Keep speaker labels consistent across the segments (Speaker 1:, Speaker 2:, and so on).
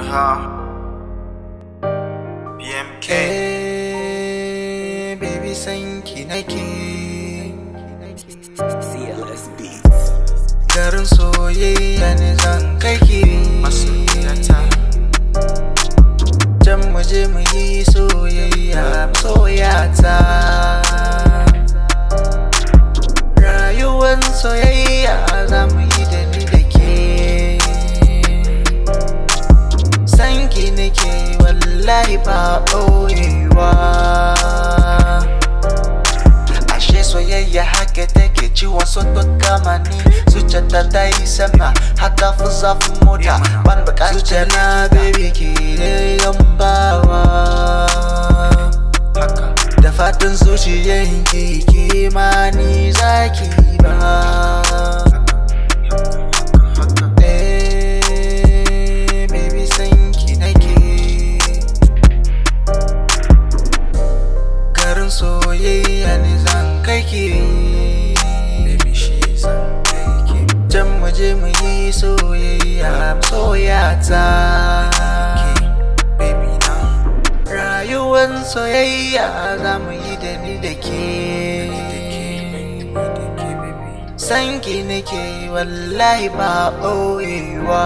Speaker 1: Huh? BMK.
Speaker 2: Eh, baby san ki nake
Speaker 3: CLS Beats.
Speaker 2: garin soyayya ne zan kai ki
Speaker 1: Masoyiyata.
Speaker 2: can mu je mu yi soyayya soyata rayuwan soyayya za mu yi da ni da ke san ki nake wallahi ba ɓoyewa ashe soyayya haka take ciwon soto kama ni zuciyata ta yi sama haka fi zafin mota ban bukatar zuciya na baby ke ne bawa
Speaker 1: Haka.
Speaker 2: da fatan zuciyan ki ke ma ni zaki ba Eh, baby san ki nake garin soyayya ne zan kai ki
Speaker 1: Baby, shi zan kai ki.
Speaker 2: can mu je mu yi soyayya soyata
Speaker 1: Baby, na.
Speaker 2: rayuwan soyayya za mu yi da ni da ke san ki nake wallahi ba ɓoyewa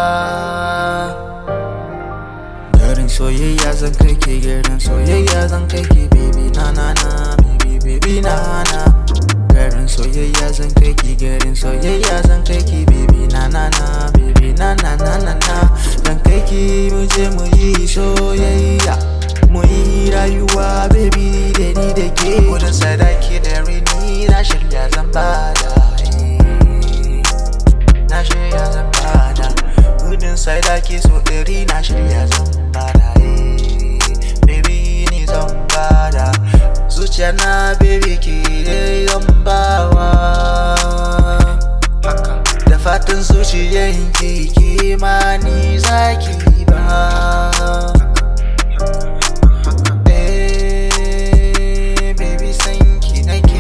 Speaker 2: garin soyayya zan kai ke garin soyayya zan kai ke baby na na na baby baby na na garin soyayya zan kai ki garin soyayya zan kai ki baby na na na baby na na na na na zan kai ki mu je mu yi soyayya mu yi rayuwa baby da ni da ke gudun sadaki da rini na shirya zan bada eh. na shirya zan bada gudun sadaki so ɗari na shirya zan bada eh. baby ni zan bada zuciya na baby ke dai zan bawa
Speaker 1: Haka.
Speaker 2: da fatan zuciyan ki ke ma ni zaki ba Eh, baby san ki nake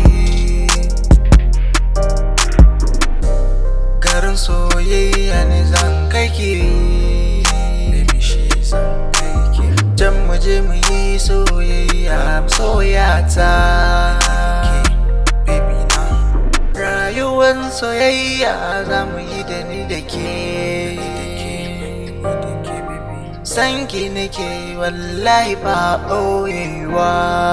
Speaker 2: garin soyayya ne zan kai ki
Speaker 1: Baby, shi zan kai ki.
Speaker 2: can mu je mu yi soyayya soyata
Speaker 1: Baby, na.
Speaker 2: rayuwan soyayya za mu yi da ni da ke san ki nake wallahi ba ɓoyewa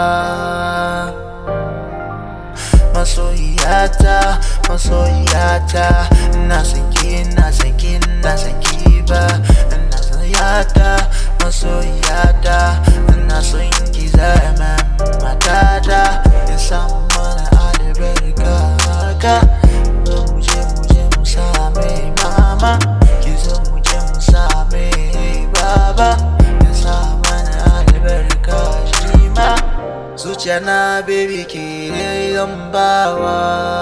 Speaker 2: masoyiyata masoyiyata na san ki na san ki na san ki ba na san yata masoyiyata na son ki zama matata in samu mana albarka haka zo mu je mu je mu same mama ki zo mu je mu same baba ya sa mana albarka shi ma zuciya na baby ke zan bawa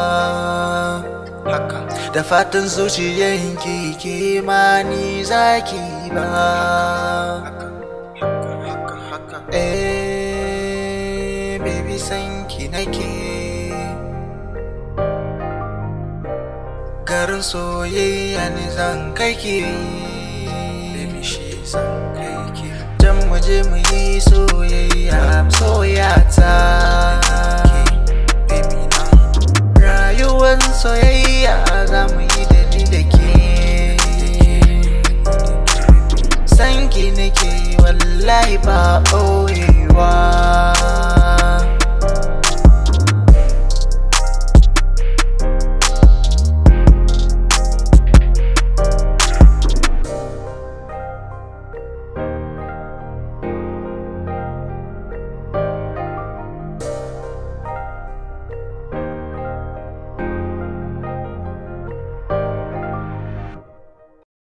Speaker 1: Haka.
Speaker 2: da fatan zuciyan ki ke ma ni zaki ba
Speaker 1: Haka. Haka. Haka.
Speaker 2: eh baby san ki nake garin soyayya ne zan kai ki
Speaker 1: Baby, shi zan kai ki.
Speaker 2: can mu je mu yi soyayya soyata
Speaker 1: Baby, na.
Speaker 2: rayuwan soyayya